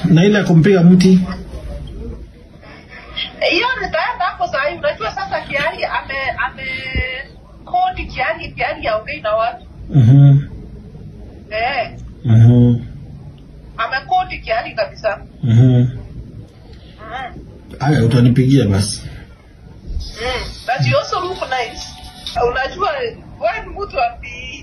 na ile ya kumpiga mti hiyo nitaenda hapo saa hii unajua sasa kiari ame ame kodi kiari kiari yaongei na watu Mhm. eh Mhm. amekodi kiari kabisa Mhm. mm. haya utanipigia basi Mm. But you also look nice. Unajua wewe ni mtu wa PE.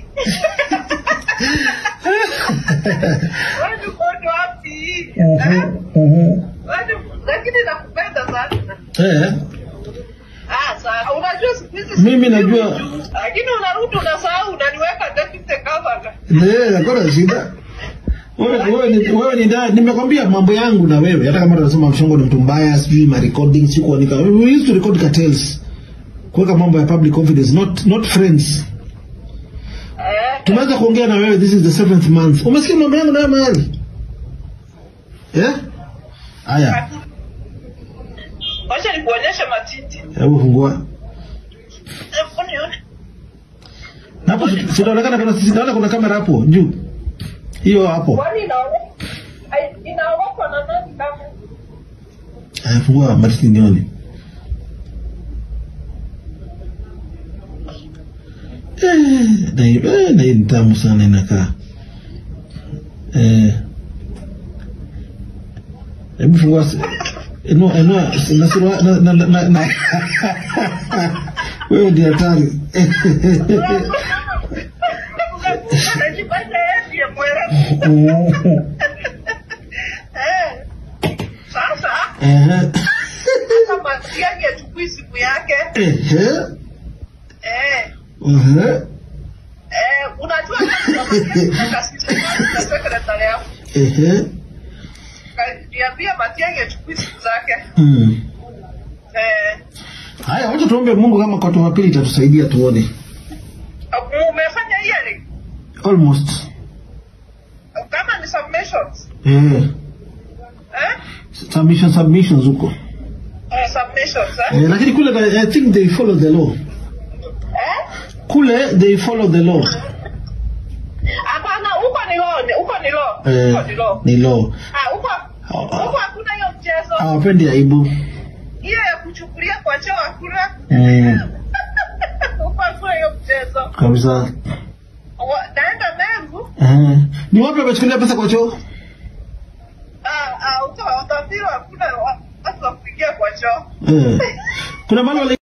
Wewe ni mtu wa PE. Eh? Mhm. Wewe ni- Lakini nakupenda sana. Eh, Ah, sawa. Unajua siku hizi Mimi najua- Lakini unarudi unasahau unaniweka deputy governor. Eh, hakuna shida. Wewe wewe ni wewe ni nda nimekwambia mambo yangu na wewe hata kama tunasema mshongo ni mtu mbaya sijui ma recording si kuandika. We used to record cartels. Kuweka mambo ya public confidence not not friends. Eh. Tumeanza kuongea na wewe this is the seventh month. Umesikia mambo yangu na wewe mahali? Eh? Haya, Wacha nikuonyeshe matiti. hebu fungua. Hebu nione. Na Hapo sinaonekana kuna sinaona kuna kamera hapo juu. Hiyo hapo. Kwani inaona? Ai, Inaogopwa na nani kama? Haya, fungua matiti nione. Eh, na hii eh, na hii ni tamu sana inakaa. Eh. Hebu fungua si- inua inua na surua na na na, na. Wewe ndio hatari. Unajifanya yeye ndiye mwerevu. Eh. Sasa Eh. kama yake achukui simu yake Eh. eh, Eh. eh, unajua kama sekretari yako Eh. niambia Matiang'i achukui simu zake Hmm. eh, Haya, wacha tuombe Mungu kama kwa Jumapili itatusaidia tuone. umefanya hearing Almost. kama ni submissions Eh. eh? Submission submissions huko. Eh, submissions eh? Eh, lakini kule I think they follow the law. Eh? Kule they follow the law. Hapana, huko ni law, ni- huko ni law, Eh, huko ni law. ni law. Ah, huko huko hakuna hiyo mchezo. Hawapendi aibu. Hiyo ya kuchukulia kwa choo hakuna. Eh, Huko hakuna hiyo mchezo. kabisa. Wa- Naenda Mengu, Eh. Ni wapi wamechukulia pesa kwa choo? ah, ah, huko utaambiwa hakuna wa- watu wa kuingia kwa choo. Eh. Kuna mahali wali